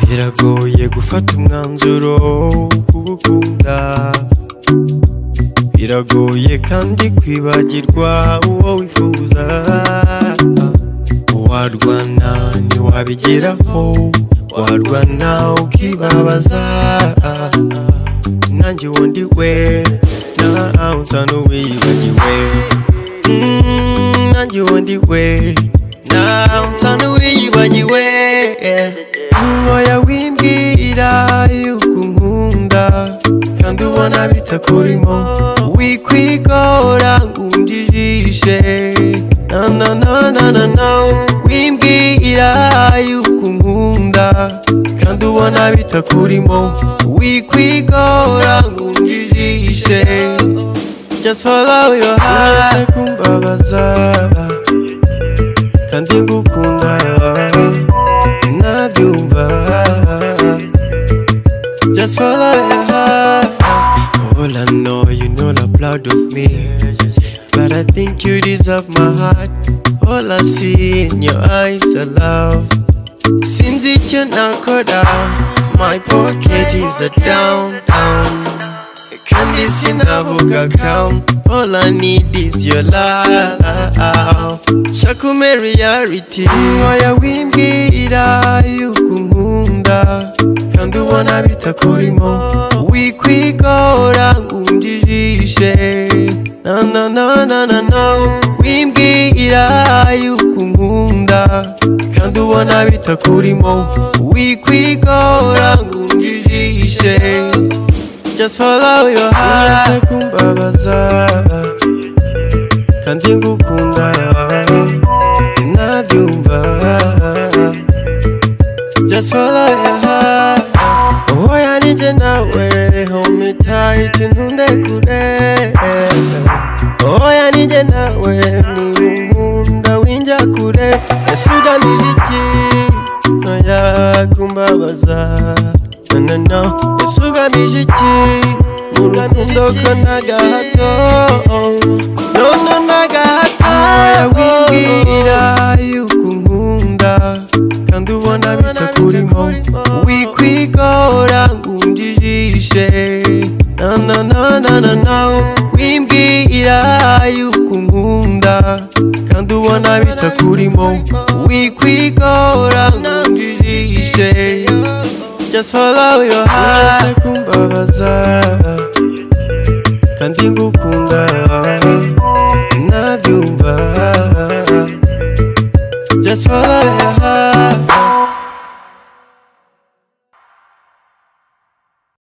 biragoye gufata umwanzuro w'ugukunda biragoye kandi kwibagirwa uwo wifuza warwana ntiwabigeraho warwana ukibabaza nanjye wundi we nawe usa n'uwibagiwe Mm, nanjye wundi we nawe usa n'uwibagiwe ngoya wimbwira yuko unkunda kandi ubona bitakurimo wikwigora ngo undijishe na na na na na na wimbwira yuko unkunda kandi ubona bitakurimo wikwigora ngo undijishe just follow your heart uretse kumbabaza kandi ngukunda nabyumva just follow your heart all I know you know not proud of me but I think you deserve my heart all I see in your eyes are love since it's your nakora my pocket is a down down kandi sinavuga kam all i need is your love shakume reality oya wimbwira yuko unkunda kandi ubona bitakurimo wikwigora ngo undijishe na na na na na na wimbwira yuko unkunda kandi ubona bitakurimo wikwigora ngo undijishe just follow your heart uretse kumbabaza kandi ngukunda nabyumva just follow your heart oya nije nawe hold tight ntunde kure oya nije nawe niba unkunda winjya kure ese ugamije iki oya kumbabaza no no ese ugamije iki mu rukundo ko na gahato no no na gahato wimbwira yuko unkunda kandi ubona bitakurimo wikwigora ngo undijishe na na na na na na wimbwira yuko unkunda kandi ubona bitakurimo wikwigora ngo undijishe just follow your heart uretse kumbabaza kandi ngukunda nabyumva just follow your heart